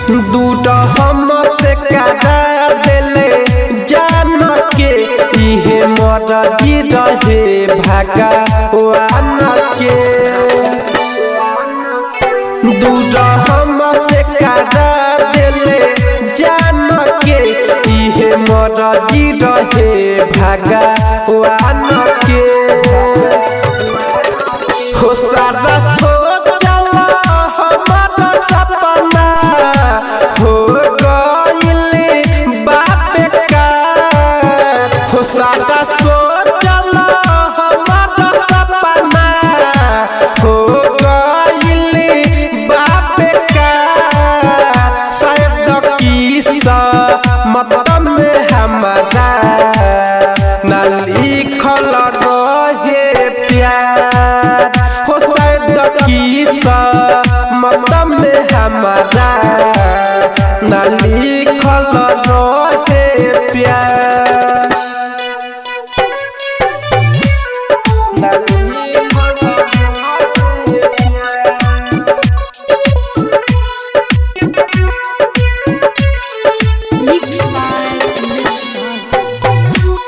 दूटा हम से करा देले जान के इहे मरजी रहे भागा वान के दूटा हम से करा देले जान के इहे मरजी रहे भागा वान के हो सारा सोचला हमारा सपना हो गइल बाप का हो सारा सोचला हमारा सपना हो गइल बाप का शायद किस्सा मतलब में हमारा ना लिखल रहे प्यार हो शायद किस्सा मतलब में हमारा ना लिखल रहे प्यार ना लिखल रहे प्यार Mix by Miss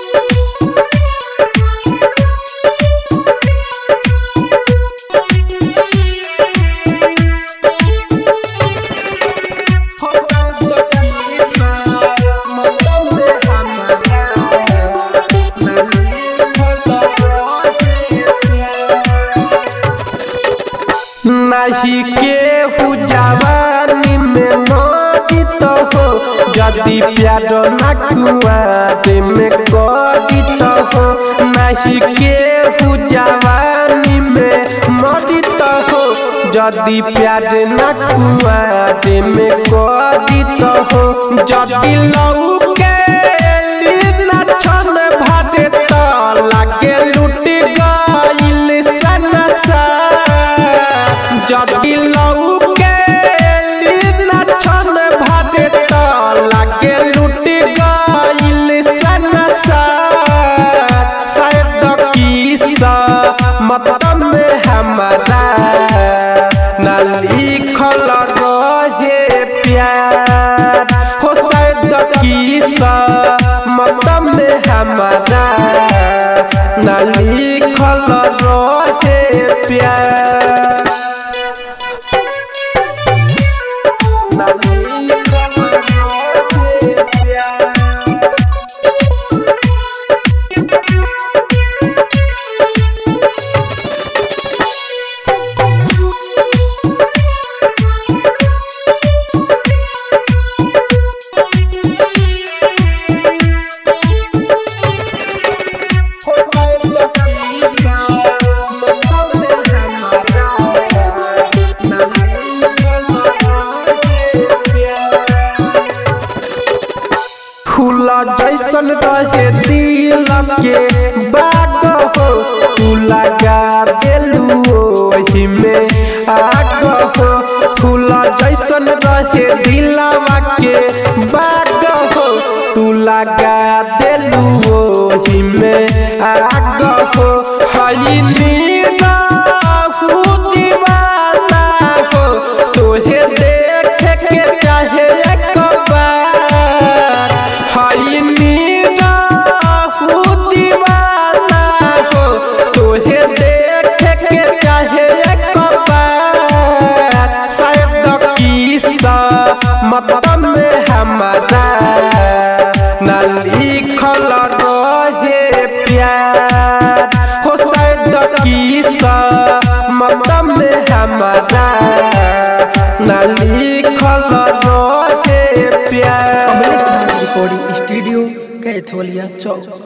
नहीं केहू जवानी में मोदित हो यदि प्यार न कुआरे में कदित हो नहीं केहू जवानी में मोदित हो यदि प्यार न कुआरे में कदित हो यदि लऊ के लीना छन भाटे त लागे लुट गइल सनसा जदि लऊ के लीना छन भाटे त लागे लुट गइल सनसा शायद किस्सा मतलब में हमारा ना लिखल रहे प्यार हो शायद किस्सा मतलब में हमारा ना लिखल रहे प्यार ना लिखल रहे प्यार फूला जैसन रहे दिल के बाग हो तू लगा देलू ओही में आग हो फूला जैसन रहे दिलवा के बाग हो तू लगा देलू ओही में आग हो हई नीरा दीवाना हो तोहे देखे के चाहे एक बार हई नीरा दीवाना हो तोहे देखे के चाहे एक बार शायद किस्सा मतलब में हमारा ना लिखल रहे प्यार हो शायद किस्सा मतलब में हमारा ना लिखल रहे प्यार कमलेश रिकॉर्डिंग स्टूडियो कैथोलिया चौक